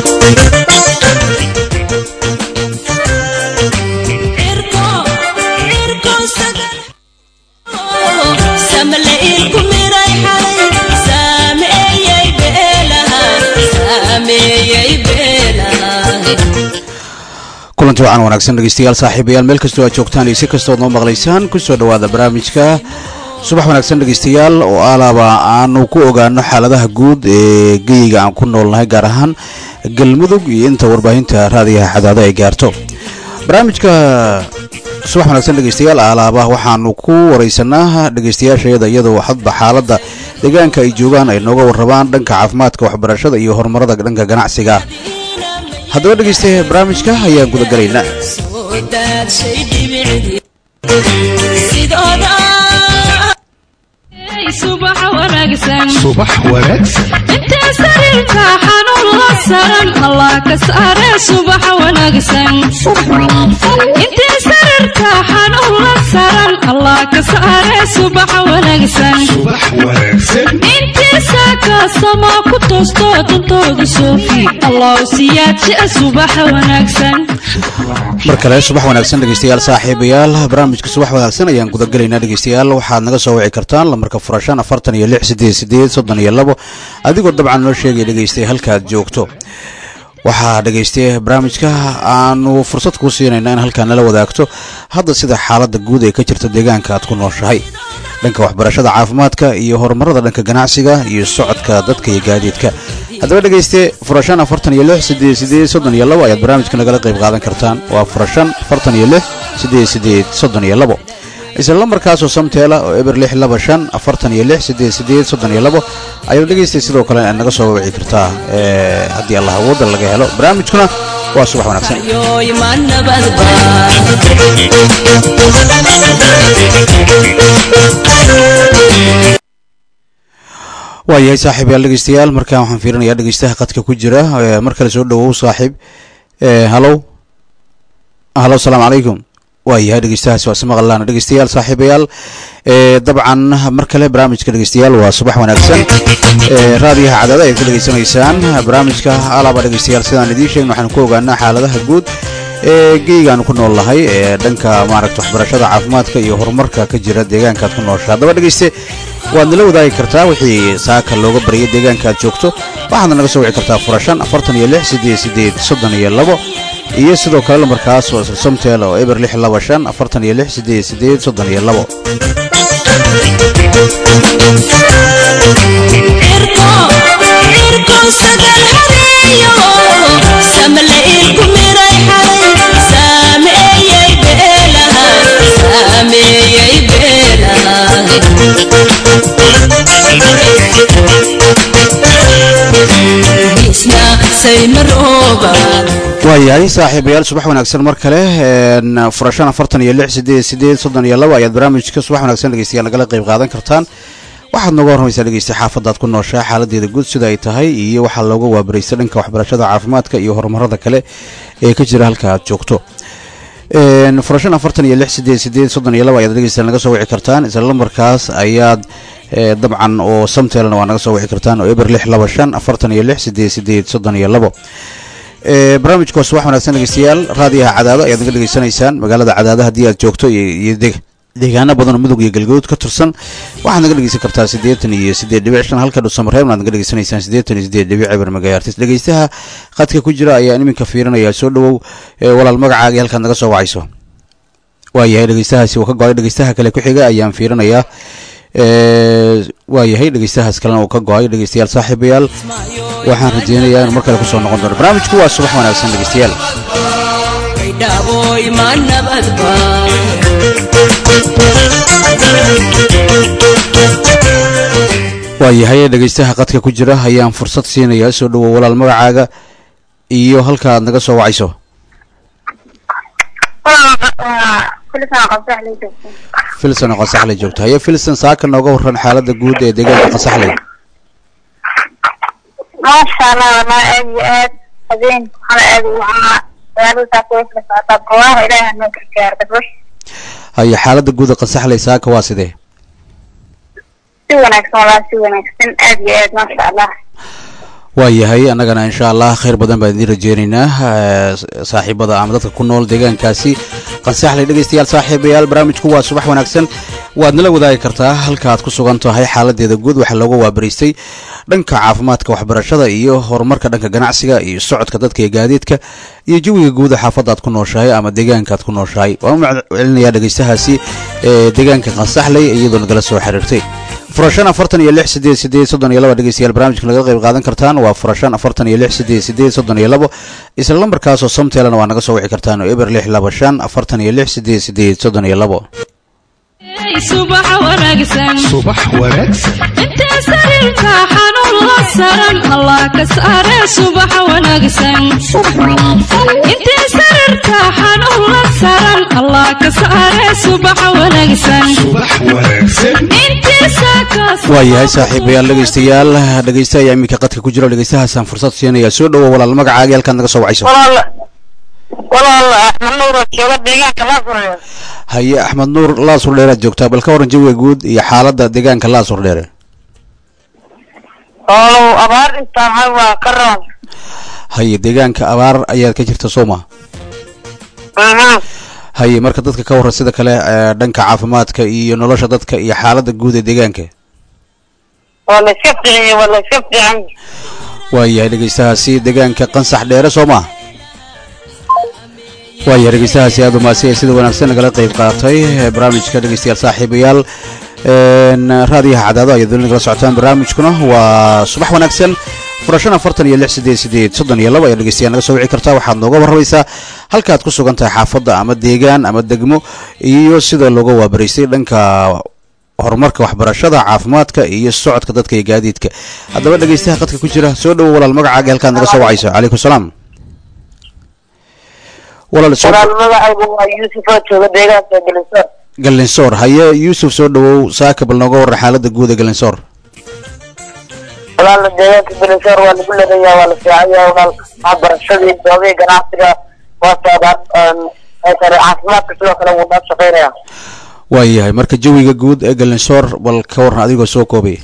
kulanti wacan wanaagsan dhegeystayaal saaxiibayaal meel kastoo aad joogtaan iyo si kastood noo maqlaysaan kusoo dhowaada barnaamijka subax wanaagsan dhegeystayaal oo alaaba aanu ku ogaano xaaladaha guud ee geyiga aan ku noolnahay gaar ahaan galmudug iyo inta warbaahinta raadiyaha cadaado ay gaarto barnaamijka subax wanaagsan dhegeystayaal alaaba waxaanu ku wareysanaa dhegeystayaashayada iyadoo hadba xaalada deegaanka ay joogaan ay nooga warrabaan dhanka caafimaadka waxbarashada iyo horumarada dhanka ganacsiga haddaba dhegeysta barnaamijka ayaan guda galaynaa subax wanaagsan subax wanaagsan intee sariirka xanuun la saran allah ka saare subax wanaagsan intee sariirka xanuun la saran allah ka saare subax wanaagsan subax wanaagsan intii saaka samaa ku toosto dantooda soofi allah siyaadjia subax wanaagsan mar kale subax wanaagsan dhegeystayaal saaxiibayaal barnaamijka subax wanaagsan ayaan gudagelaynaa dhegeystayaal waxaad naga soo wici kartaan lamarka furashan afartan iyo lix sideed sideed soddon iyo labo adigoo dabcan noo sheegaya dhegeystay halkaad joogto waxaa dhegeystay barnaamijka aanu fursad kuu siinayna in halkaa nala wadaagto hadda sida xaalada guud ee ka jirta deegaanka aad ku nooshahay dhanka waxbarashada caafimaadka iyo horumarada dhanka ganacsiga iyo socodka dadka iyo gaadiidka haddaba dhegeyste furashan afartan iyo lix sideed sideed soddon iyo labo ayaad barnaamijka nagala qayb qaadan kartaan waa furashan afartan iyo lix sideed sideed soddon iyo labo isla lambarkaasoo samteela oo eber lix laba shan afartan iyo lix sideed sideed soddon iyo labo ayaad dhegeystay sidoo kale aad naga soo wici kartaa haddii allah awoodda laga helo barnaamijkuna waa subax wanaagsan waayahay saaxiib yaal dhegeystayaal markaan waxaan fiirinayaa dhegeystaha qadka ku jira mar kale soo dhawow saaxiib halow halo asalaamu calaykum waayahay dhegeystahaas waa ismaqlaana dhegeystayaal saaxiibayaal dabcan mar kale barnaamijka dhegeystayaal waa subax wanaagsan raadiyaha cadaada ayaad ka dhegeysanaysaan barnaamijka alaaba dhegeystayaal sidaan idiin sheegn waxaan ku ogaanaa xaaladaha guud ee geygaanu ku nool nahay ee dhanka maaragta waxbarashada caafimaadka iyo horumarka ka jira deegaankaad ku noosha haddaba dhegeyste waad nala wadaagi kartaa wixii saaka looga baryay deegaanka aad joogto waxaadna naga soo wici kartaa furashan afartan iyo lix sideed sideed soddon iyo labo iyo sidoo kale lambarkaas oo isla somtel oo eber lix laba shan afartan iyo lix sideed sideed soddon iyo labo waayahay saaxiibayaal subax wanaagsan mar kale furashan afartan iyo lix sideed sideed soddon iyo labo ayaad barnaamijka subax wanaagsan dhegeystayaal nagala qayb qaadan kartaan waxaad nooga warramaysaa dhegeysta xaafadaad ku nooshaa xaaladeeda guud sida ay tahay iyo waxaa looga waabaraysta dhanka waxbarashada caafimaadka iyo horumarada kale ee ka jira halka aad joogto furashan afartan iyo lix sideed sideed soddon iyo labo ayaad dhegeystayaal naga soo wici kartaan isla lambarkaas ayaad dabcan oo samtelna waa naga soo wici kartaan oo eber lix laba shan afartan iyo lix sideed sideed soddon iyo labo barnaamijka waa subax wanaagsan dhegeystayaal raadiyaha cadaado ayaad naga dhegeysanaysaan magaalada cadaado haddii aad joogto iyo deegaano badanoo mudug iyo galgaduud ka tirsan waxaad naga dhegeysan kartaa siddeetan iyo siddeed dhibic shan halka dhuusamareebna aad naga dhegeysanaysaan siddeetan iyo siddeed dhibic eber magaartis dhegeystaha khadka ku jira ayaa iminka fiirinaya soo dhawow walaal magacaaga halkaad naga soo wacayso waayahay dhegeystahaasi uu ka go-ay dhegeystaha kale ku xiga ayaan fiirinayaa waayahay dhegeystahaas kalena uu ka go-ay dhegeystayaal saaxiibayaal waxaan rajeynayaa inuu mar kale kusoo noqon doono barnaamijku waa subax wanaagsan dhegeystayaal waayahay dhegeystaha qadka ku jira ayaan fursad siinayaa soo dhawow walaal magacaaga iyo halka aad naga soo wacayso filson oo qasaxley joogto haye filson saaka nooga waran xaalada guud ee deegaanka qasaxley maasha allah walaa aad iyo aad habeen waxaana aad u wacnaa magaalada saaka way kala socotaa barwaaha ilaaha noo gargaar dadbash haye xaalada guud ee qasaxley saaka waa sidee si wanaagsan walaa si wanaagsan aad iyo aad maasha allah waayahay annagana insha allah khayr badan baan idiin rajeynaynaa eh, saaxiibada ama dadka ku nool deegaankaasi qansaxley dhegeystayaal saaxiibayaal barnaamijku waa subax wanaagsan waad nala wadaagi kartaa halka aad ku sugan tahay xaaladeeda guud waxaa looga waabaraystay dhanka caafimaadka waxbarashada iyo horumarka dhanka ganacsiga iyo socodka dadka iyo gaadiidka iyo jawiga guuda xaafadda aad ku nooshahay ama deegaanka aad ku nooshahay waan u maccelinayaa dhegeystahaasi ee deegaanka qansaxley iyadoo nagala soo xiriirtay furashan afartan iyo lix sideed sideed soddon iyo laba dhegeystayaal barnaamijka nagala qayb qaadan kartaan waa furashan afartan iyo lix sideed sideed soddon iyo labo isla lambarkaasoo samteelana waa naga soo wici kartaan oo eber lix laba shan afartan iyo lix sideed sideed soddon iyo labo subax wanaagsan subax wanaagsan intee sariirka xanuun la saran allah ka saare subax wanaagsan intee sariirka xanuun la saran allah ka saare subax wanaagsan subax wanaagsan intii saakaas waayahay saaxiibayaal dhegeystayaal dhegeysta ayaa iminka qadka ku jira oo dhegeystahaasaan fursad siinaya soo dhowo walaal magacaaga halkaad naga soo wacayso walaal walaal axmed nuur oo jooga deegaanka laasurayo haye axmed nuur laasur dheeraad joogtaa bal ka waran jawiga guud iyo xaaladda deegaanka laasur dheere walow abaar intaan hay waa ka roon haye deegaanka abaar ayaad ka jirta sooma haye marka dadka ka waran sida kale ee, dhanka caafimaadka iyo nolosha dadka iyo xaaladda guud ee deegaanka waa la iska fiiciyey waa la iska fiican waayahay dhegeystahaasi deegaanka qansax dheere soo maa waayahay dhegeystahaasi aada umaasay sida wanaagsan nagala qayb qaatay ee barnaamijka dhegeystayaal saaxiibayaal een, raadiyaha cadaado ayaad weli nagala socotaan barnaamijkuna waa subax wanaagsan furashan afartan iyo lix sideed sideed soddon iyo laba ayaa dhegeystayaal naga soo wici kartaa waxaad nooga warramaysaa halkaad ku sugan tahay xaafadda ama deegaan ama degmo iyo sida looga waabaraystay dhanka horumarka waxbarashada caafimaadka iyo socodka dadka iyo gaadiidka haddaba dhegeystaha qadka ku jira soo dhowo walaal magacaaga halkaad naga soo wacayso calaykum salaam walaal soo walaal magacaygu waa yuusuf oo jooga deegaanka gelisoor galinsoor haye yuusuf soo dhowow saaka bal nooga warran xaaladda guud ee galinsoor walaal deegaanka gelisoor waa lagu leedayaa waa la fiicaya walaal waxbarashadii goobihii ganacsiga waa socdaan kale caafimaadka sidoo kale wuu noo shaqeynaya waayahay marka jawiga guud ee galinsoor bal ka warran adigoo soo koobay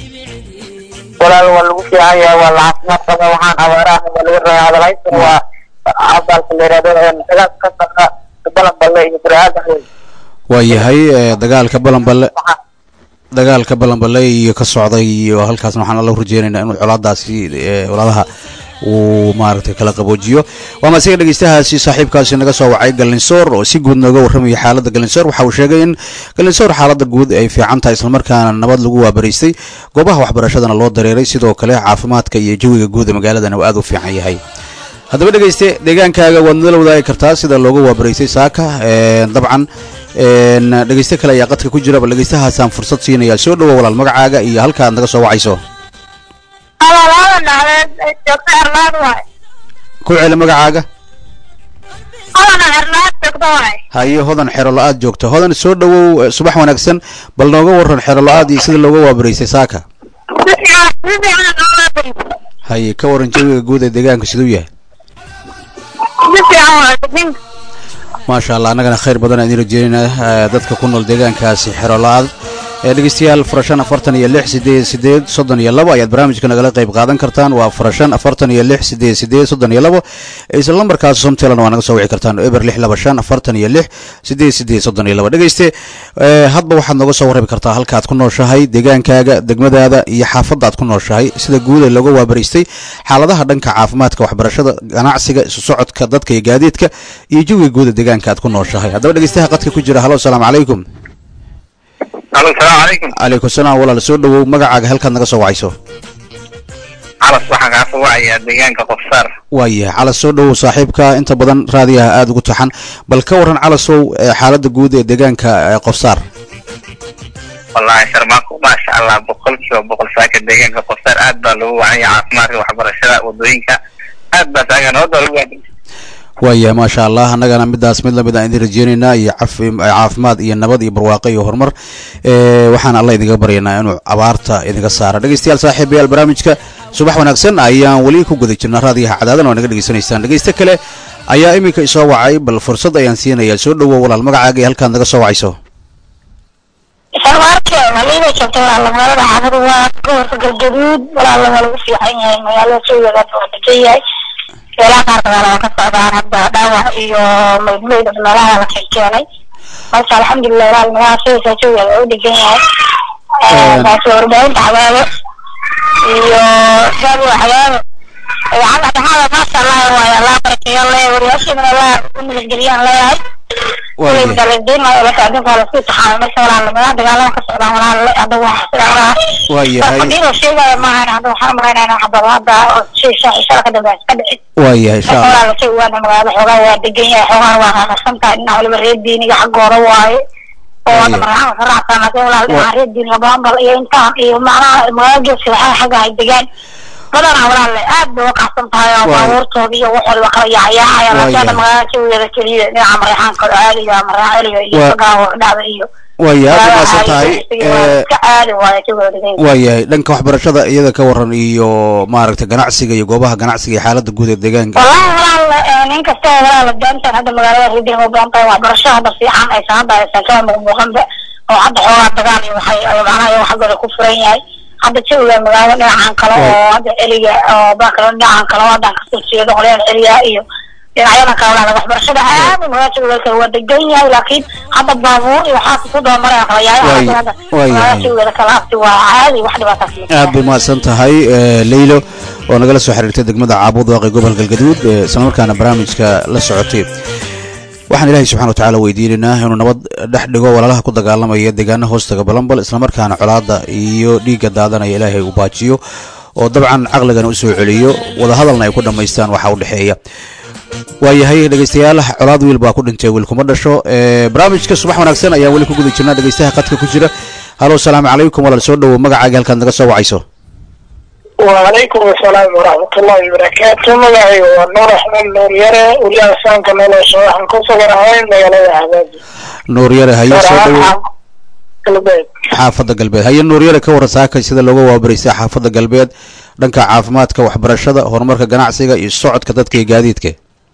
walaal waa lagu fiicaya waa la caafimaad qaba waxaan abaaraha waa laga rabaa hadalhaysan waa abaalka la yidhahdo dagaal ka saqa balan balle iyo baraada waayahay ee, dagaalka balanballe dagaalka balanballe iyo ka socday iyo halkaasna waxaan alla rajeynaynaa inuu colaadaasi ee, colaadaha uu maaragtay kala qaboojiyo waa masiga dhegeystahaasi saaxiibkaasi naga soo wacay galinsoor oo si guud nooga warramaya xaaladda galinsoor waxa uu sheegay in galinsoor xaaladda guud ay fiican tahay islamarkaana nabad lagu waabaraystay goobaha waxbarashadana loo dareeray sidoo kale caafimaadka iyo jawiga guud ee magaaladana uu aada u fiican yahay haddaba dhegeyste deegaankaaga waad nala wadaagi kartaa sida looga waabaraystay saaka een, dabcan een, dhegeyste kale ayaa qadka ku jira bal dhegeystahaasaan fursad siinaya soo dhowo walaal magacaaga iyo halka aad naga soo wacayso alaalada dhacdeed joogta erlaad waay ku celi magacaaga alana erlaad joogta waay haye hodan xero la-aad joogta hodan soo dhowow eh, subax wanaagsan bal nooga waran xero la-aad iyo sida looga waabaraystay saaka si fiican si fiican noola bariso haye ka waran jawiga guud ee deegaanka siduu yahay si fiican waay ninka maasha allah annagana khayr badan aan idin rajeynayna eh, dadka ku nool deegaankaasi xero la-aad ee dhegeystayaal furashan afartan iyo lix sideed sideed soddon iyo labo ayaad barnaamijka nagala qayb qaadan kartaan waa furashan afartan iyo lix sideed sideed soddon iyo labo isla lambarkaas somtelan waa naga soo wici kartaan eber lix laba shan afartan iyo lix sideed sideed soddon iyo labo dhegeyste eh, hadba waxaad nooga soo warrabi kartaa halka aad ku nooshahay deegaankaaga degmadaada iyo xaafadda aad ku nooshahay sida guud ee looga waabaraystay xaaladaha dhanka caafimaadka waxbarashada ganacsiga isu socodka dadka iyo gaadiidka iyo jawiga guud ee deegaanka aad ku nooshahay haddaba dhegeystaha qadka ku jira halo asalaamu calaykum alo salaamu calaykum calaykum salaam walaal soo dhowow magacaaga halkaad naga soo wacayso calas waxaan kaa soo wacayaa deegaanka qofsaar waayahay calas soo dhowow saaxiibka inta badan raadiyaha aada ugu taxan bal ka waran calasow ee xaaladda guud ee deegaanka ee qofsaar wallaahi sharmaako maasha allah boqol kiiba boqol saaka deegaanka qofsaar aad baa lagu wacanya caafimaadka waxbarashada wadooyinka aad baa saaga nabadda lagu waajib waayahay maasha allah annagana midaas mid lamid aan idin rajeynaynaa iyo cafi caafimaad iyo nabad iyo barwaaqo iyo horumar ee waxaan alla idinga baryaynaa inuu abaarta idinka saara dhegeystayaal saaxiibayaal barnaamijka subax wanaagsan ayaan weli ku guda jirnaa raadiyaha cadaadan oo naga dhegeysanaysaan dhegeyste kale ayaa iminka isoo wacay bal fursad ayaan siinayaa soo dhowow walaal magacaaga iyo halkaad naga soo wacayso sharmaarke liiba joogta walaala magaalada xaafadu waa gobolka galgaduud walaala waa lagu fiican yahay magaalada jawigeeda waa degan yahay meelaha qaar dagaala waa ka socdaan hadda dhaawac iyo maydmayd meelaha la keenkeenay marka alxamdulilah walaal magaala jawigeeda jawigeeda waa u degan yahay taasi warbaahinta xabaabo iyo jaabi xabaabo idaacadda dhaxaada maasha allah waayo allah barakeeyo leeyahay wariyaashiina allah u nabadgeliyaan leeyahay waayahay insha allah badanaa walaalle aad bay uqaxsan tahay oo baabuurtooda iyo waxooda kala yaayaacaya laakiin hadda magaalada jawigeeda keliya dhinaca marexaanka caadiga maraaeliga iyo sagaawo dhacda iyo waaya aad umaasan tahay iska caadi waayo jawigeeda degan waayahay dhanka waxbarashada iyada ka waran iyo maaragtay ganacsiga iyo goobaha ganacsiga iyo xaalada guud ee deegaanka wallahi walaal nin kasta oo walaala daantan hadda magaalada reediin u badan tahay waxbarasho hadda fiican aysan hadda aysan kala muuqmuuqanba oo hadda xoogaa dagaal iyo waxay macnaha iyo xaggooda ku furan yahay hadda jawiga magaalada dhinacan kale oo hadda celiga oo bakalo dhinacan kale oo haddan kasoo jeedo qolyahan celiga iyo dhinacyada kale walaala waxbarashada aad u magaalada jawiga kale waa degan yahay laakiin hadda baabuur iyo waxaas ku doomaraya kala yaaya hadda magaalada jawigeeda kale afti waa caadi wax dhibaataas aad bay mahadsan tahay leylo oo nagala soo xiriirtay degmada caabud waaqi gobolka galgaduud islamarkaana barnaamijka la socotay waxaan ilaahay subxana watacala weydiinaynaa inuu nabad dhex dhigo walaalaha ku dagaalamaya deegaana hoostaga balambal islamarkaana colaada iyo dhiigga daadanaya ilaahay uu baajiyo oo dabcan caqligana usoo celiyo wadahadalna ay ku dhammaystaan waxa u dhexeeya waayahay dhegeystayaal colaad wiil baa ku dhintay wiil kuma dhasho barnaamijka subax wanaagsan ayaan weli ku guda jirnaa dhegeystaha qadka ku jira halo salaamu calaykum walaal soo dhowow magacaaga halkaad naga soo wacayso وعليكم السلام ورحمة الله وبركاته مقعي ونور أحمد نور يرى ولي أسانك نولا شوحا كسر عين مقالي أحباب nuur yare haye soo dhowow قلبيت xaafadda galbeed haye nuur yare ka waran saaka sida looga waabaraysay xaafadda galbeed dhanka caafimaadka waxbarashada horumarka ganacsiga iyo socodka dadka iyo gaadiidka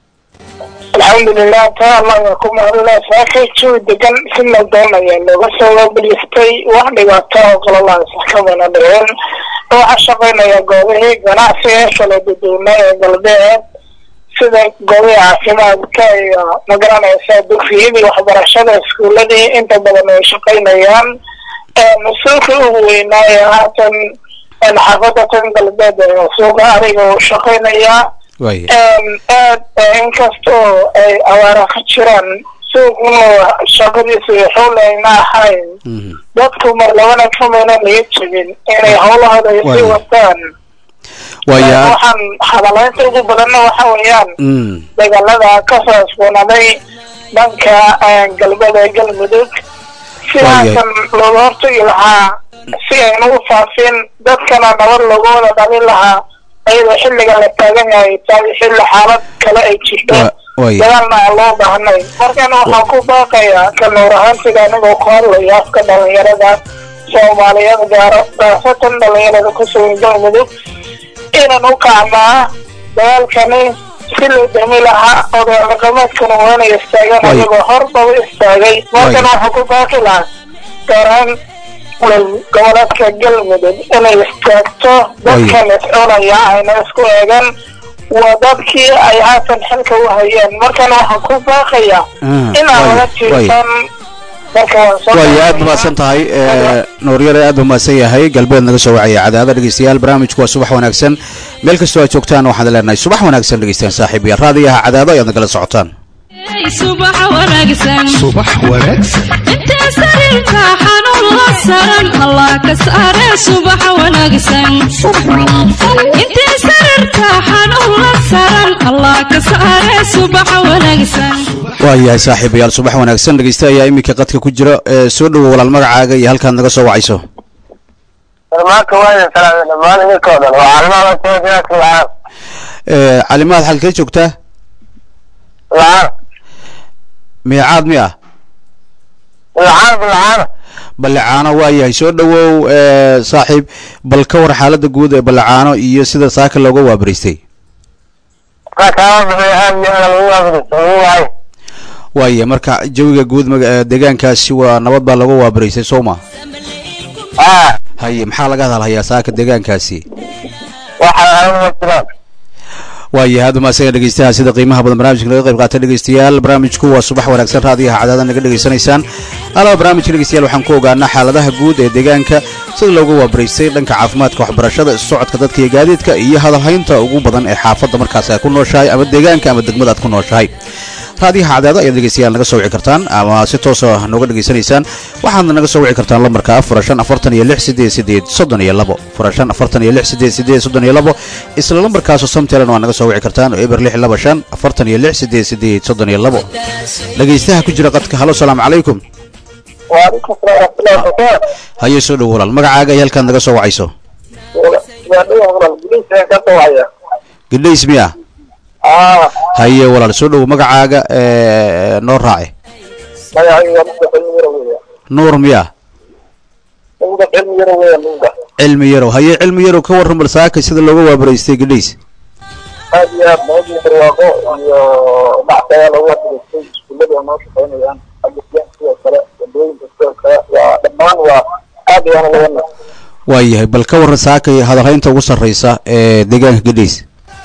الحمد لله تا الله يكون الله ساكي شو دقن سنة دون يعني لو بس هو بليستي واحد يقطع وقال الله سحكم أنا درين وعشقنا يا قوي جناسي كلا بدونا يا قلبي sida goobaha caafimaadka iyo magaranaysa dugsiyadii waxbarashada iskuuladii inta badan ay shaqaynayaan mas-uulka ugu weynaaye haatan xaafada tan galbeed ee suuqa ariga uu shaqaynayaa waaya aad inkastoo ay abaara ka jiraan suuquna shaqadiisu xool ayna ahayn Mhm. dadku mar labana kamayna laga jebin inay howlahooda ay sii Waayo. wataan waaya waxaan hadalaynta ugu badanna waxa weeyaan Mm. dagaalada ka soo cusboonaaday dhanka galbeed ee galmudug sidaasan looga hortagi lahaa si aynu u faafin dadkana nabad loogu wada dhalin lahaa ayadoo xilliga la taagan yahay tahay xilli xaalad kale ay jirto Wa- waaya dagaalna aan loo baahnay markana waxaan ku baaqayaa ka nuur ahaantiga anigoo ku hadlayo afka dhalinyarada soomaaliyeed gaaro gaasatan dhalinyarada ku sugan galmudug inaan u kacnaa dagaalkani si loo dami lahaa odayaal dhaqameedkana waa inay istaagaan Waay. ayagoo horbaba istaagay markana waxaan ku baaqi lahaa gaar ahaan goboleedka galmudug inay istaagto dadkan iscunaya ayna isku eegan waa dadkii ay haatan xilka u hayeen markana waxaan ku baaqayaa Ah, inaan waaya, laga waaya. tiirsan marka waan soo waaya aad dhawaynaa. mahadsan tahay nuuryare aad buu mahadsan yahay galbeed naga soo wacaya cadaada dhegeystayaal barnaamijku waa subax wanaagsan meel kastoo aad joogtaan waxaan leenahay subax wanaagsan dhegeystayaal saaxiib iyo raadiyaha cadaado ayaad nagala socotaan subax wanaagsan subax wanaagsan inta sariirta xanuun la saran allah ka saare subax wanaagsan inta sariirta xanuun la saran allah ka saare subax wanaagsan waayahay saaxiibayaal subax wanaagsan dhegeysta ayaa iminka qadka ku jira ee soo dhowo walaal magacaaga iyo halkaad naga soo wacayso maanta waa salaam dhammaan idinkoo dhan waa calimaha soojaadka lacaan Ee, calimaad xalkee joogtaa lacaan miicaad mi ah lacaan lacaan ballacaano waayahay soo dhowow ee, saaxiib bal ka war xaalada guud ee ballacaano iyo sida saaka looga waabaraystay kaama bixi aad iyo aad lagu waafaqsan waay waaya marka jawiga guud maga- ee, deegaankaasi waa nabad baa looga waabaraystay soo ma haa haye maxaa laga hadalhayaa saaka deegaankaasi waxaa waayahay aad umaadsanya dhegeystaha sida qiimaha badan barnamijka laga qayb qaatay dhegeystayaal barnaamijku waa subax wanaagsan raadiyaha cadaada naga dhegeysanaysaan alaba barnaamijka dhegeystayaal waxaan ku ogaanaa xaaladaha guud ee deegaanka sida loogu waabaraystay dhanka caafimaadka waxbarashada isu socodka dadka iyo gaadiidka iyo hadalhaynta ugu badan ee xaafadda markaas aad ku nooshahay ama deegaanka ama degmada aad ku nooshahay raadiyaha cadaada ayaad dhegeystayaal naga soo wici kartaan ama si toosa nooga dhegeysanaysaan waxaadna naga soo wici kartaan lambarka furashan afartan iyo lix sideed sideed soddon iyo labo furashan afartan iyo lix sideed sideed soddon iyo labo isla lambarkaasoo samtelan waa naga soo wici kartaan oo eber lix laba shan afartan iyo lix sideed sideed soddon iyo labo dhegeystaha ku jira qadka halo salaamu calaykum waalaikum salaam waraxmatullahi wabarakaatu haye soo dhow walaal magacaaga iyo halkaad naga soo wacayso gaadhiga walaal gudihiisa ka soo wacaya gidhays miya aa haye walaal soo dhow magacaaga ee, noo raace magacayga waa nuga cilmi yaro weya nuur miya nuga cilmi yaro weya nuga cilmi yarow haye cilmi yarow ka warran bal saaka sida looga waabaraystay gidhays aad iyo aad nabadii barwaaqo iyo dhacdaya loogu adreystay iskuullada oo noo shaqaynayaan agasiyan sidoo kale wadooyinka sidoo kale waa dhammaan waa aad ayaana laga nas waayahay bal ka warran saaka iyo hadalhaynta ugu sarraysa ee deegaanka gidhays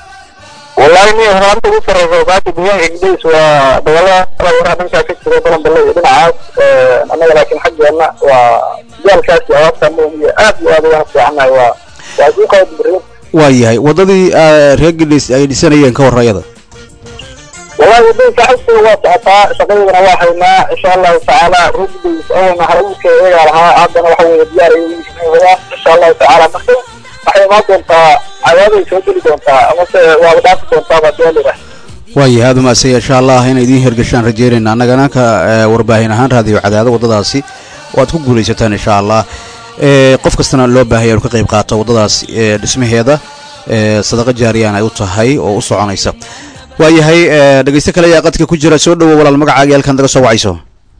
wallahi ni horaanta ugu sarreysa saaka deegaanka gidhays waa dagaalada waraha dhankaa ka jira balanballe iyo dhinacaas annaga laakiin xaggeena waa jaalkaas iyo abaabta moomiye aad iyo aad ayaan fiicannahay waa waa sii qaba beriin waayahay waddadii ah, reer gidhays ay dhisanayeen ka warra iyada wallahi wadooyinka xagtooda waa socotaa shaqadeedana waa haynaa insha allahu tacaala rugdays awalna halabuudka iyagaa lahaa haddana waxa weeye diyaar ay yihiin wadaan insha allahu tacaala marka waxay imaan doontaa cadaaday soo geli doontaa amase waaba dhaafi doontaa baa daalira waayahay aad umaadsanya insha allah inay idiin hirgashaan rajeynayna annagana ka ee, warbaahin ahaan raadiyo cadaado waddadaasi oo aad ku guulaysataan insha allah ee, qof kastana loo baahaya inuu ka qayb qaato waddadaas ee, dhismaheeda ee, sadaqa jaariyaan ay u tahay oo u soconaysa waayahay ee, dhegeyste kale ayaa qadka ku jira soo dhowo walaal magacaaga halkaan naga soo wacayso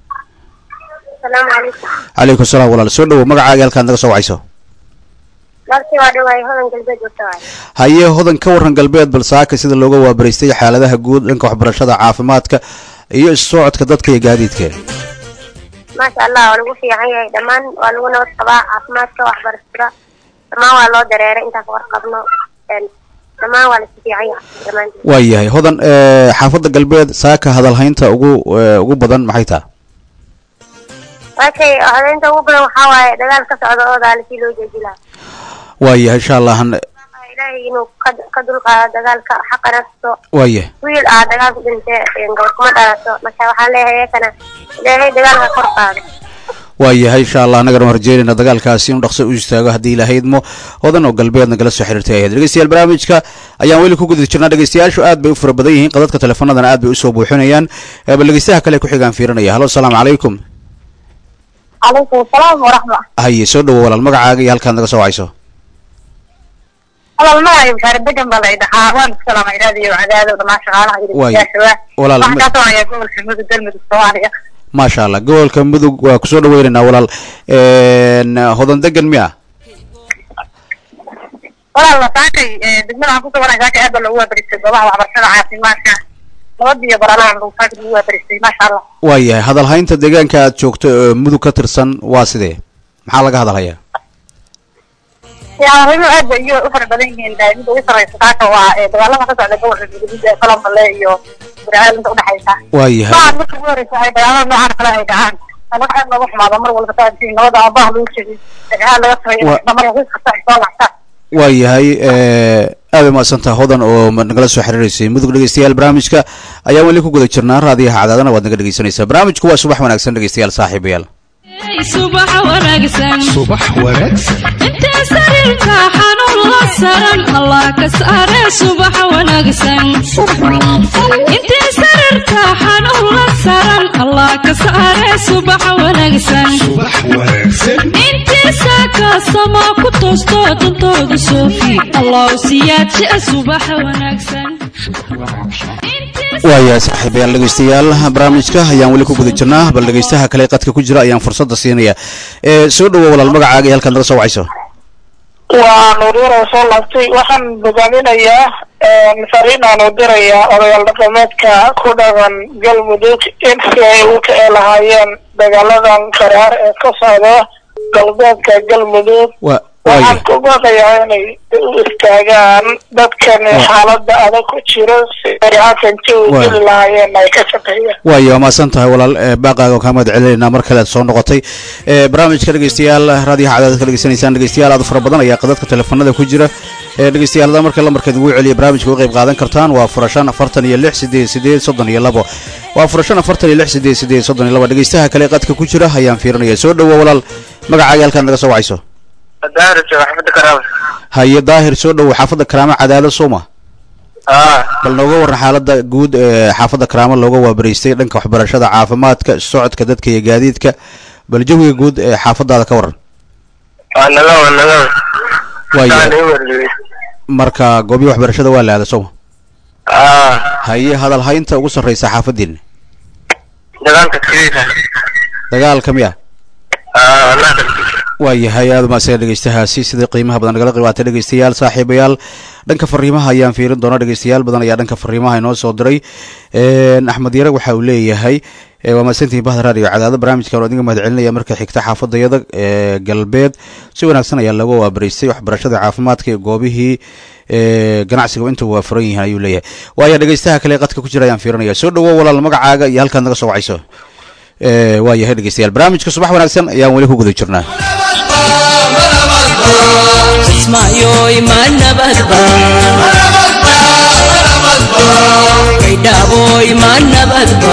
asalaamu calaykum calaykum salaam walaal soo dhowo magacaaga halkaan naga soo wacayso markii waa dhawaay hodan galbeed joogta waay haye hodan ka warran galbeed bal saaka sida looga waabaraystay xaaladaha guud dhanka waxbarashada caafimaadka iyo isu socodka dadka iyo gaadiidka maasha allah waa lagu fiican yahay dhammaan waa lagu nabad qabaa caafimaadka waxbarashada dhammaan waa loo dareeray intaan ka warqabno Een, dhammaan waa lasu fiican yahay dhammaantiin waayahay hodan ee, xaafadda galbeed saaka hadalhaynta ugu ee, ugu badan maxay taha waakay hodeynta ugu badan waxaa waaye dagaal ka socda oo daali si loo joojilaa waayahay insha allah han- ilaahay inuu ka ka dulqaado dagaalka xaqa nasto waayahay wiil ah dagaal ku dhintay een, gabar kuma dhalato marka waxaan leeyahay iyakana ilaahay dagaalka kor qaado waayahay insha allah annagana waan rajeynayna dagaalkaasi inuu dhaqso u istaago haddii ilaahay idmo hodan oo galbeedna kala soo xiriirtay ahayd dhegeystayaal barnaamijka ayaan weli ku guda jirnaa dhegeystayaashu aad bay u fara badan yihiin qadadka teleefanadana aad bay usoo buuxinayaan ee, bal dhegeystaha kale ku xigaan fiirinaya halo asalaamu calaykum calaykum asalaam waraxma haye soo dhowo walaal magacaaga iyo halkaad naga soo wacayso walaal magacay bashaare degan baa la dhahaa waan ku salaamay raadiyo cadaado dhammaan shaqaalaha Waay. dhegeystayaasha Walaal, waxaan ma- kaa soo hayaa gobolka mudug galmudug soomaaliya maasha allah gobolka mudug waa kusoo dhaweynaynaa walaal Een, hodan degan miya walaal saakay degmada waxaan ku suganahay saakay aad baa loogu waabaristay goobaha waxbarashada caafimaadka nabad iyo baralaha lagu saakay lagu waabaristay maasha allah waayahay hadalhaynta deegaanka aad joogto ee mudug ka tirsan waa sidee maxaa laga hadalhayaa yaa arrimo aad bay iyo u fara badan yihiin eh, midda ugu sarreysa saaka waa eh, dagaalada ka socda gobolka galgaduud ee kalambale iyo burceel inta udhexaysa waayahay maahan marka ugu horeysa ay dagaalada noocan kale ay dhacaan anaga aad nooga xumaado mar walba saantiin nabada aabaha lagu jeediy dagaal laga sameeyo Wa- dhamar xiis kasta ay soo lactaan waayahay aad bay mahadsantaha hodan oo ma- nagala soo xiriireysay mudug dhegeystayaal barnaamijka ayaan weli ku guda jirnaa raadiyaha cadaadana waad naga dhegeysanaysaa barnaamijku waa subax wanaagsan dhegeystayaal saaxiibayaal subax wanaagsan subax wanaagsan intee sariirka xanuun la saran allah ka saare subax wanaagsan intee sariirka xanuun la saran allah ka saare subax wanaagsan subax wanaagsan intii saaka sama ku toosto dantooda soofi allah siyaadjia subax wanaagsan waayahay saaxiibayaal dhegeystayaal barnaamijka ayaan weli ku guda jirnaa bal dhegeystaha kale qadka ku jira ayaan fursadda siinaya ee soo dhowo walaal magacaaga iyo halkaad naga soo wacayso waa nuuryar oo soo laabtay waxaan hogaaminayaa fariin aan u dirayaa odayaal dhaqameedka ku dhaqan galmudug in si ay u ka lahaayeen dagaaladan qaraar ee ka socda galbeedka galmudug wa waxaan waaya ku baaqayaa inay u istaagaan dadkani xaalada adag ku jiro si ay halkan jawi Waay. geli lahaayeen ay ka shaqeeyaan waaya waa mahadsan tahay walaal ee, baaqaaga oo kaa mahad celinaynaa mar kale aad soo noqotay ee, barnaamijka dhegeystayaal raadiyaha cadaadad ka dhegeysanaysaan dhegeystayaal aad u fara badan ayaa qadadka teleefanada ku jira ee, dhegeystayaal hadaa marka lambarkeed ugu celiya barnaamijka uga qayb qaadan kartaan waa furashan afartan iyo lix sideed sideed soddon iyo labo waa furashan afartan iyo lix sideed sideed soddon iyo labo dhegeystaha kale ee qadka ku jira ayaan fiirinaya soo dhowo walaal magacaaga halkaad naga soo wacayso daahir jooga xafada karaama haye daahir soo dhowo xaafadda karaamo cadaalo sooma aa bal nooga waran xaalada guud ee xaafadda karaamo looga waabaraystay dhanka waxbarashada caafimaadka socodka dadka iyo gaadiidka bal jawiga guud ee xaafadaada ka waran waa naga waa naga waaya marka goobihi waxbarashada waa la aada sooma aa haye hadal haynta ugu sarreysa xaafadiina dagaalka kiriisa dagaalka miya aa naga waayahay aada maasaga dhegeystahaasi sida qiimaha badan nagala qiibaatay dhegeystayaal saaxiibayaal dhanka fariimaha ayaan fiirin doona dhegeystayaal badan ayaa dhanka fariimaha inoo soo diray axmed yare waxa uu leeyahay ee, waa mahadsantihiin bahda raadiyo cadaado barnaamijkan oo idinka mahad celinaya marka xigta xaafadayada ee galbeed si wanaagsan ayaa looga waabaraystay waxbarashada caafimaadka iyo goobihii ee, ganacsiga inta waa furan yihiin ayuu leeyahay waaya dhegeystaha kale ee qadka ku jira ayaan fiirinaya soo dhowo walaal magacaaga iyo halkaad naga soo wacayso ee, waa yahay dhegeystayaal barnaamijka subax wanaagsan ayaan weli ku guda jirnaa ismaayoy ma nabadba gaydhaaboy ma nabadba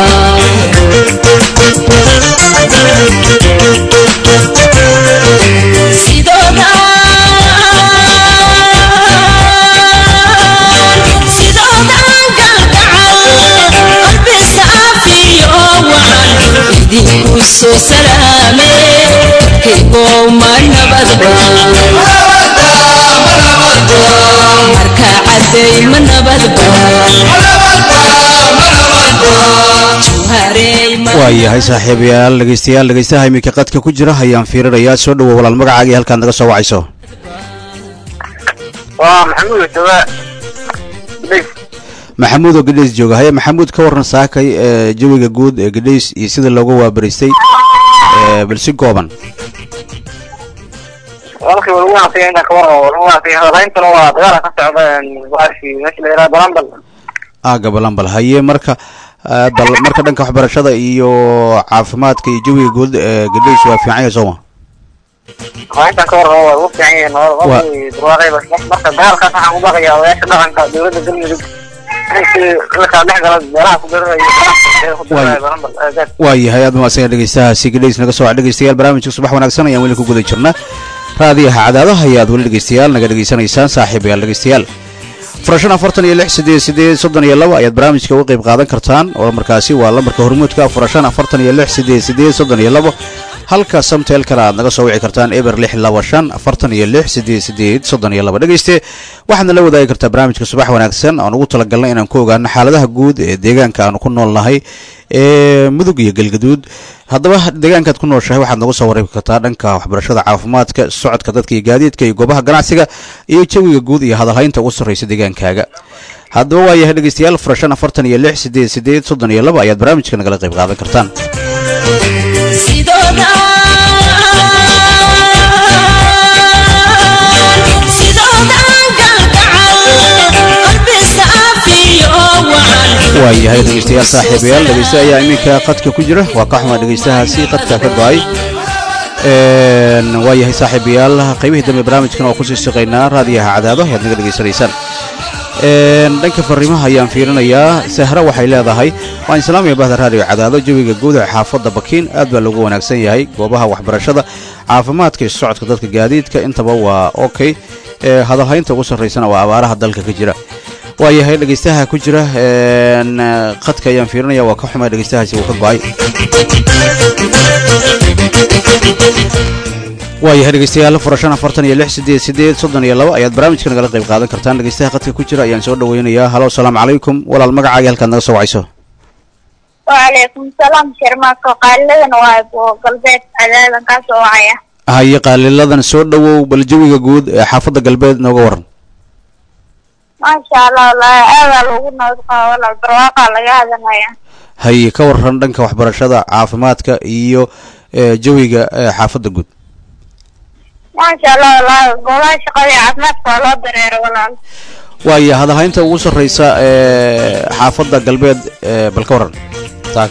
sidoodan galgacal qalbi saafiyo wacan idinku soo salaame kaygow ma nabadba marka caday ma nabadba juharey ma waayahay saaxiibayaal dhegeystayaal dhegeystaha iminka qadka ku jira ayaan fiirinayaa soo dhowo walaal magacaaga iyo halkaad naga soo wacayso waa maxamuud jooga bis maxamuud oo gadhays jooga haye maxamuud ka waran saakay ee jawiga guud ee gadhays iyo sida looga waabaraystay ee, bal si gooban walkii waa lagu wanaagsan inta kabar oo lagu wanaagsan hadalhayntuna waa dagaala ka socda waashi meesha la yidhaha balambal aaga balambal haye marka ah, bal marka dhanka waxbarashada iyo caafimaadka iyo jawiga guud ee gadhays waa fiican yahay sooma hadalhayntan ka warqaba waa ugu fiican yihiin Waa- qofkii durwaaqayba marka dagaalkaas waxaan ku baqayaa odayaasha dhaqanka dowladda galmudug ninkii la kala dhex gala meelaha ku dirirayo ku dirirayo balambal aagaas waayahay aad maasan dhegeystahaasi gadhays naga soo wac dhegeystayaal barnaamijka subax wanaagsan ayaan weli ku guda jirnaa raadiyaha cadaadaha ayaad weli dhegeystayaal naga dhegeysanaysaan saaxiibayaal dhegeystayaal furashan afartan iyo lix sideed sideed soddon iyo laba ayaad barnaamijka uga qayb qaadan kartaan oo markaasi waa lambarka hormuudka furashan afartan iyo lix sideed sideed soddon iyo labo halka samteelkana aad naga soo wici kartaan eber lix laba shan afartan iyo lix sideed sideed soddon iyo laba dhegeyste waxaadna la wadaagi kartaa barnaamijka subax wanaagsan aan ugu talagalnay inaan ku ogaano xaaladaha guud ee deegaanka aanu ku noolnahay ee mudug iyo galgaduud haddaba deegaankaad ku nooshahay waxaad nagu soo wareegi kartaa dhanka waxbarashada caafimaadka socodka dadka iyo gaadiidka iyo goobaha ganacsiga iyo jawiga guud iyo hadalhaynta ugu sarreysa deegaankaaga haddaba waa yahay dhegeystayaal furashan afartan iyo lix sideed sideed soddon iyo laba ayaad barnaamijka nagala qayb qaadan kartaan waa yahay dhegeystayaal saaxiibayaal dhegeysta ayaa iminka qadka ku jira waa ka xumaa dhegeystahaasi qadka ka go-ay waa yahay saaxiibayaal qaybihii dambe barnaamijkan oo kusii shaqaynaa raadiyaha cadaado ayaad naga dhegeysanaysaan dhanka fariimaha ayaan fiirinayaa sahra waxay leedahay waan islaamaya bahda raadiyo cadaado jawiga guud ee xaafadda bakiin aad baa loogu wanaagsan yahay goobaha waxbarashada caafimaadka iyo socodka dadka gaadiidka intaba waa okay hadalhaynta ugu sarraysana waa abaaraha dalka ka jira waa yahay dhegeystaha ku jira qadka ayaan fiirinaya waa ka xumay dhegeystahaasi uu ka go-ay waa yahay dhegeystayaal furashan afartan iyo lix sideed sideed soddon iyo laba ayaad barnaamijka nagala qayb qaadan kartaan dhegeystaha qadka ku jira ayaan soo dhaweynayaa halo asalaamu calaykum walaal magacaaga halkaad naga soo wacayso وعليكم السلام شرماك قالنا وايبو قلبيت عدادا كاسو وعيا haye qaaliladan soo dhowow bal jawiga guud ee xaafadda galbeed nooga waran ما شاء الله والله هذا لو قلنا ولا البرواقة لقى هذا مايا haye ka waran dhanka waxbarashada caafimaadka iyo ee, jawiga ee, xaafadda guud maasha allah walaal goobaha shaqada iyo caafimaadka waa loo dareero walaal waaya hadalhaynta ugu sarreysa ee xaafadda galbeed ee bal ka waran taag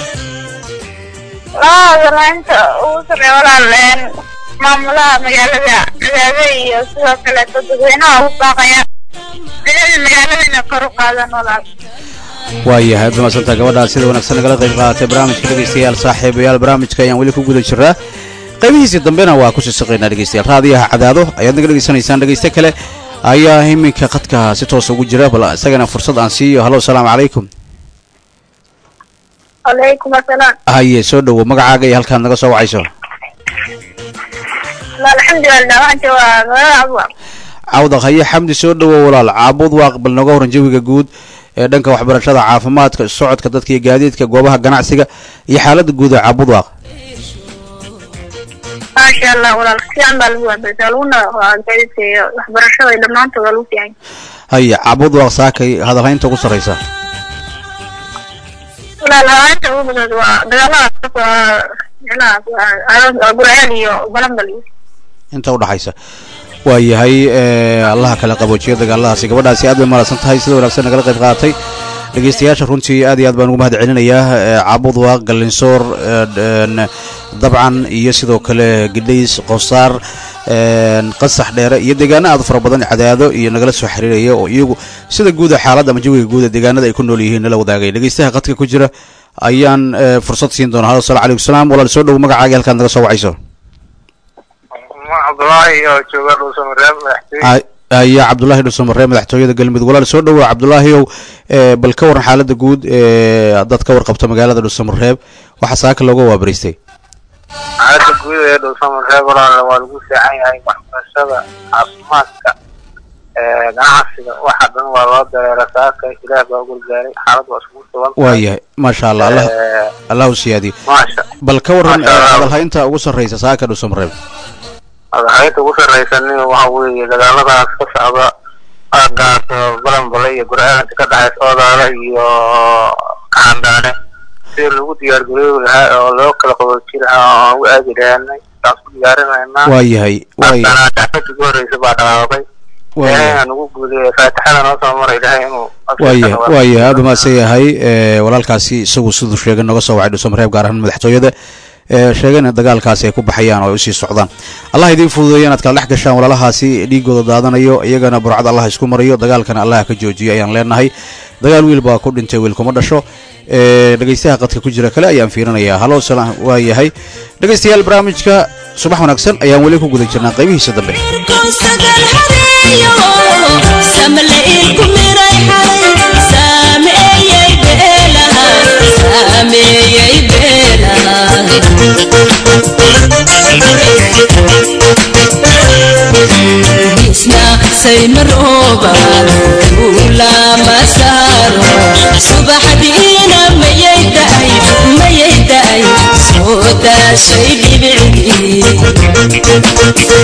walaal walainta ugu sarreeya walaal een, maamulaha magaalada cadaade iyo sidoo kale dadweynaha ugu baaqaya bilada magaalada inay kor u qaadaan walaal waayahay aad mahadsantaa gabadhaa sida wanaagsan nagala qayb qaadatay barnaamijka dhegeystayaal saaxiibayaal barnaamijka ayaan weli ku guda jiraa qaybihiisii dambena waa kusii shaqaynaa dhegeystayaal raadiyaha cadaado ayaad naga dhegeysanaysaan dhegeyste kale ayaa iminka khadka si toosa ugu jira bal isagana fursad aan siiyo halo asalaamu calaykum calaykum asalaam haye soo dhowo magacaaga iyo halkaad naga soo wacayso walaal alxamdulilah waxaan joogaa magaalada abwa cawdaq haye xamdi soo dhowo walaal caabud waaq bal nooga horan jawiga guud ee dhanka waxbarashada caafimaadka socodka dadka iyo gaadiidka goobaha ganacsiga iyo xaaladda guud ee caabud waaq maasha allah walaal fiican baa lagu waabarisa laguna gaadiidka iyo waxbarashada iyo dhammaantood waa lagu fiican haye caabud waaq saakay hadalhaynta ugu sarreysa walaal hawaanta ugu badan waa dagaaladaas waa micnahaas waa gurceel iyo balambal iyo inta udhaxaysa waayahay ee, allaha kala qaboojiyo dagaaladaasi gabadhaasi aad bay mahadsan tahay sida wanaagsan nagala qayb qaadatay dhegeystayaasha runtii aad iyo aad baan ugu mahad celinayaa ee, caabud waaq galinsoor ee, een, dabcan iyo sidoo kale gidhays qosaar een, qasax dheere iyo deegaano aad u fara badan cadaado iyo nagala soo xiriiraya oo iyagu sida guuda xaaladda ama jawiga guuda deegaanada ay ku nool yihiin nala wadaagay dhegeystaha qadka ku jira ayaan ee, fursad siin doonaa halo asalamu calaykum salaam walaal soo dhowo magacaaga halkaad naga soo wacayso cabdulaahi oo jooga dhuusamareeb madaxtooye Ay- ayaa cabdulaahi dhusumaree madaxtooyada galmudug walaal soo dhowow cabdulaahiyow ee, bal ka waran xaaladda guud ee dad ka warqabta magaalada dhuusamareeb waxaa saaka looga waabariistay xaaladda guud ee dhuusamareeb walaal waa lagu fiican yahay waxbarashada caafimaadka ee, ganacsiga waxa dhan waa loo dareera saaka ilaah baa gurgaaray xaalad waa iskugu sugan tahay. waayahay maasha allah allah Ee, allah u siyaadiyo maasha bal ka waran Masha Allah. hadalhaynta ugu sarreysa saaka dhuusamareeb madaxaynta ugu sarreysanin waxa weeye dagaaladaas ka socda aagaas balanbale iyo gurcaalanka ka dhexaysa oodaala iyo kaxandhaane sida lagu diyaar garoobi lahaa oo loo kala qaboojin lahaa oo aan u aadi lahaanay taas ku diyaarinaynaa waayahay waaya haddana dacfadii ugu horreysa baa dhaqaaqay ilaahay waayahay aan ugu guuleeya faatixada noo soo maray ilaahay inuu waayahay waayahay aad u mahadsan yahay ee, walaalkaasi isagu siduu sheegay nooga soo wacay dhuusamareeb gaar ahaan madaxtooyada ee, sheegayna dagaalkaasi ay ku baxayaan oo ay usii socdaan allah idiin fududeeya inaad kala dhex gashaan walaalahaasi dhiigooda daadanayo iyagana burcad allah isku mariyo dagaalkana allah ka joojiyo ayaan leenahay dagaal wiil baa ku dhintay wiil kuma dhasho ee, dhegeystaha qadka ku jira kale ayaan fiirinayaa halo salaam waa yahay dhegeystayaal barnaamijka subax wanaagsan ayaan weli ku guda jirnaa qaybihiisa dambe saymarooba ula masaaro subaxdiina mayay daay mayay daay soo daashay dhibicdii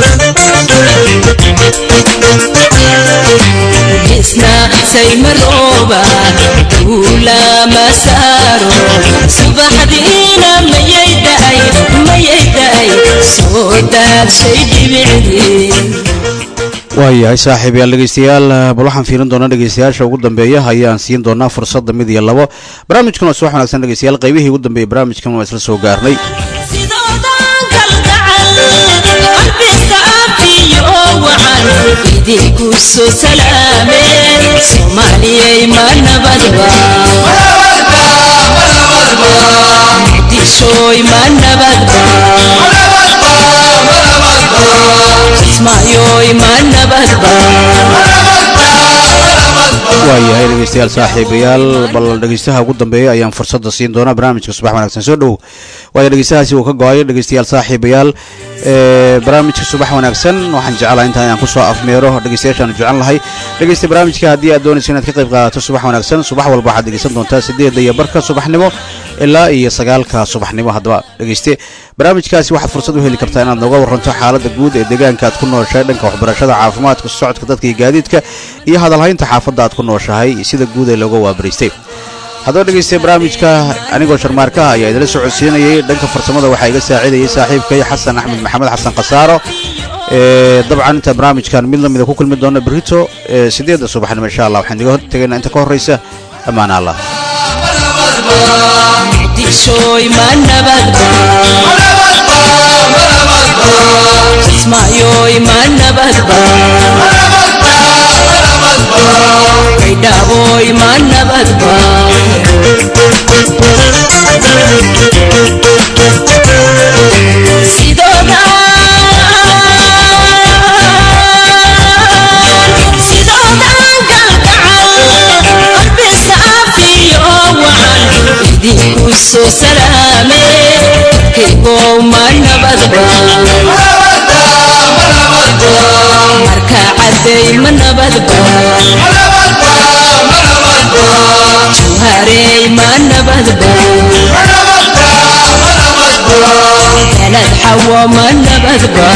isna saymarooba ula masaaro subaxdiina mayay daay mayay daay soo daashay dhibicdii waayahay saaxiibayaal dhegeystayaal bal waxaan fiirin doonaa dhegeystayaasha ugu dambeeya ayaan siin doonaa fursadda mid iyo labo barnaamijkan waa subax wanaagsan dhegeystayaal qaybihii ugu dambeeyay barnaamijkan waa isla soo gaarnay sidoodan kalgacal qalbiga afiyo wacan idinku soo salaameen soomaaliyay ma nabadba muqdishooy ma nabadba kismaayoy ma nabadba waayahay dhegeystayaal saaxiibayaal bal dhegeystaha ugu dambeeya ayaan fursadda siin doonaa barnaamijka subax wanaagsan soo dhowow waayo dhegeystahaasi uu ka go-ayo dhegeystayaal saaxiibayaal ee barnaamijka subax wanaagsan waxaan jeclahay intaan inaan kusoo afmeero dhegeystayaashaan jecel lahay dhegeysta barnaamijka haddii aad doonaysa inaad ka qayb qaadato subax wanaagsan subax walba waxaad dhegeysan doontaa sideedda iyo barka subaxnimo ilaa iyo sagaalka subaxnimo haddaba dhegeyste barnaamijkaasi waxaad fursad u heli kartaa inaad nooga waranto xaaladda guud ee deegaanka aad ku nooshahay dhanka waxbarashada caafimaadka socodka dadka iyo gaadiidka iyo hadalhaynta xaafadda aad ku nooshahay sida guud ee looga waabariistay haddaba dhegeystay barnaamijka anigoo sharmaarkaha ayaa idila socodsiinayay dhanka farsamada waxaa iga saacidayay saaxiibkay xasan axmed maxamed xasan khasaaro ee dabcan inta barnaamijkan mid lamida ku kulmi doona berito ee sideedda subaxnimo insha allah waxaan idiga hortegaynaa inta ka horreysa ammaan allah dishoy ma nabadba kismaayoy ma nabadba kaydhaaboy ma nabadba sidoodan galgacal qalbi saafiyo wacan idinku soo salaame kaygow ma nabadba marka caday ma nabadba juharey ma nabadba galad xawo ma nabadba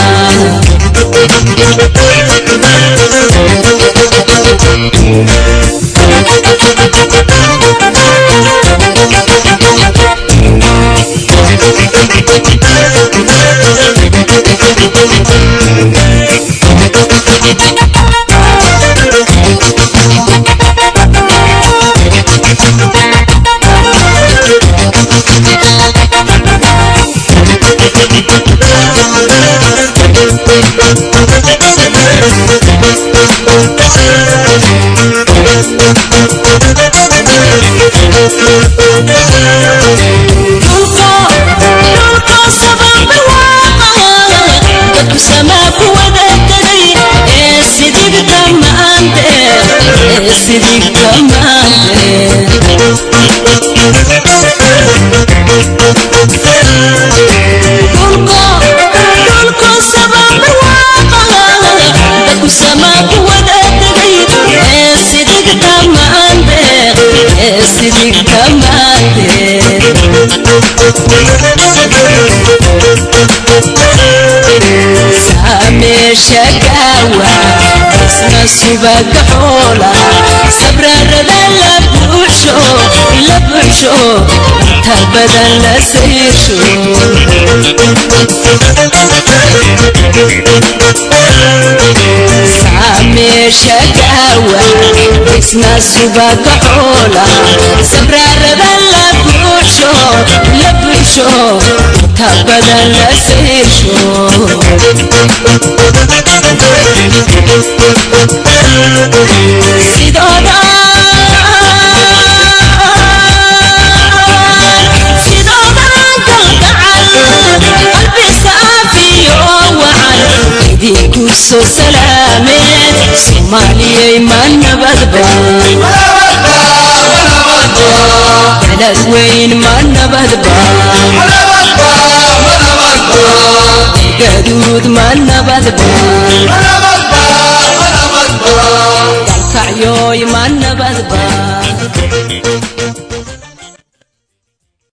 Sidik kamaate sameesha gaawa isna subaga xoola sabrarada la buuxsho la buuxsho inta badan la sayrsho sameesha gaawa isna subaga xoola sabrarada la buuxsho la buuxsho inta badan la sayrsho sidooda sidoodan galgacal qalbi saafiyo wacan idinku soo salaameed soomaaliyay ma nabadba balad weyn ma nabadba gaduud ma nabadba dalkacyoy ma nabadba